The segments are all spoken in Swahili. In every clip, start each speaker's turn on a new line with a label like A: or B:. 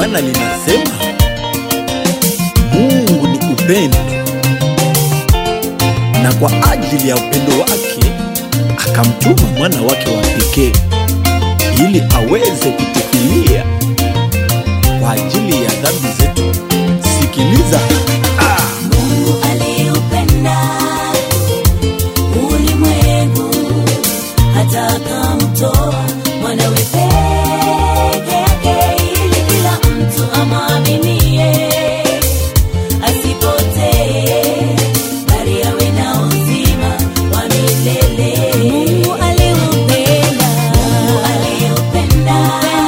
A: maana linasema Mungu ni upendo, na kwa ajili ya upendo wake akamtuma mwana wake wa pekee ili aweze kutufilia kwa ajili ya dhambi zetu. Sikiliza, ah,
B: Mungu aliupenda ulimwengu hata akamtoa mwanawe peke yake ili kila mtu amwaminie asipotee bali awe na uzima wa milele. Mungu aliupenda, Mungu aliupenda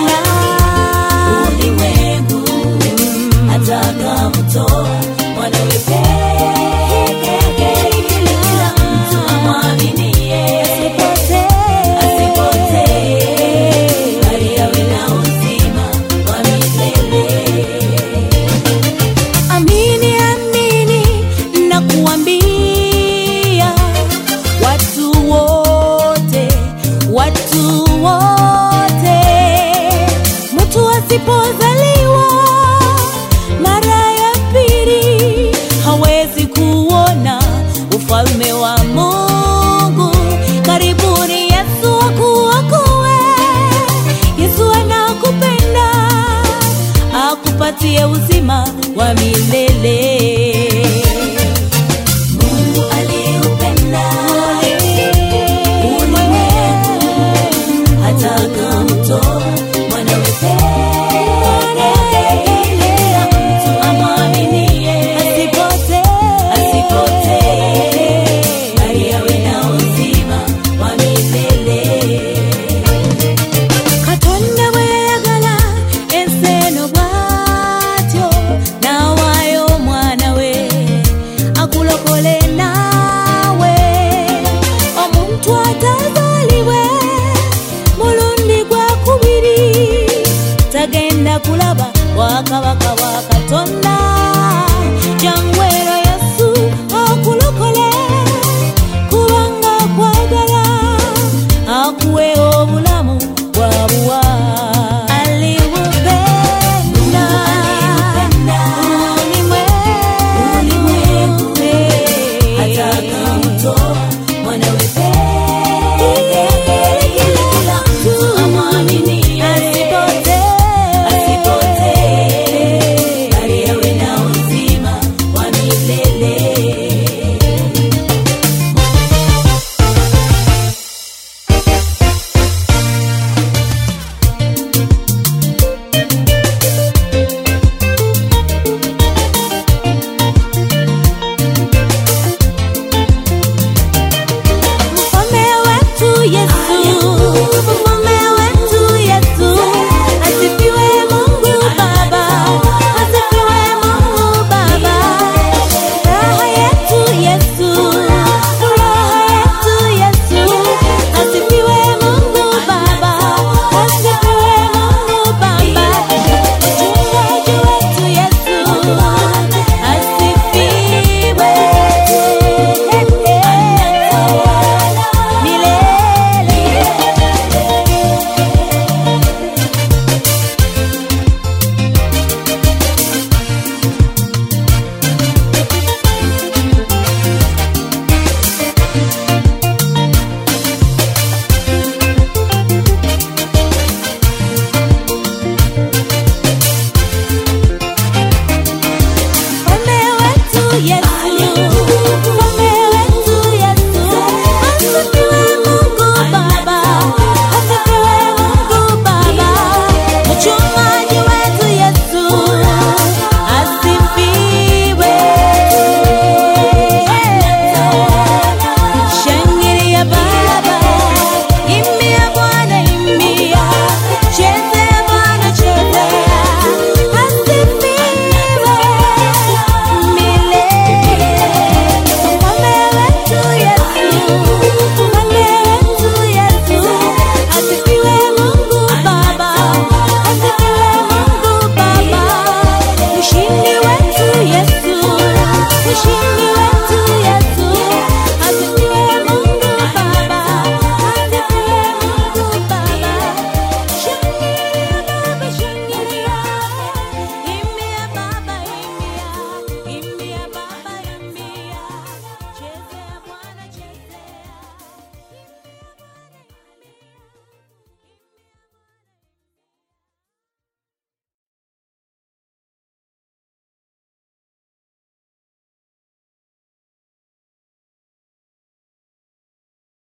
B: ulimwengu hata akamtoa mwanawe peke yake ili kila mtu amwaminie asipotee bali awe na uzima wa milele. Amini, amini na kuambia watu wote, watu wote, mtu asipozaliwa mara ya pili hawezi kuona ufalme wa Mungu. Karibuni Yesu akuokoe. Yesu anakupenda akupatie uzima wa milele.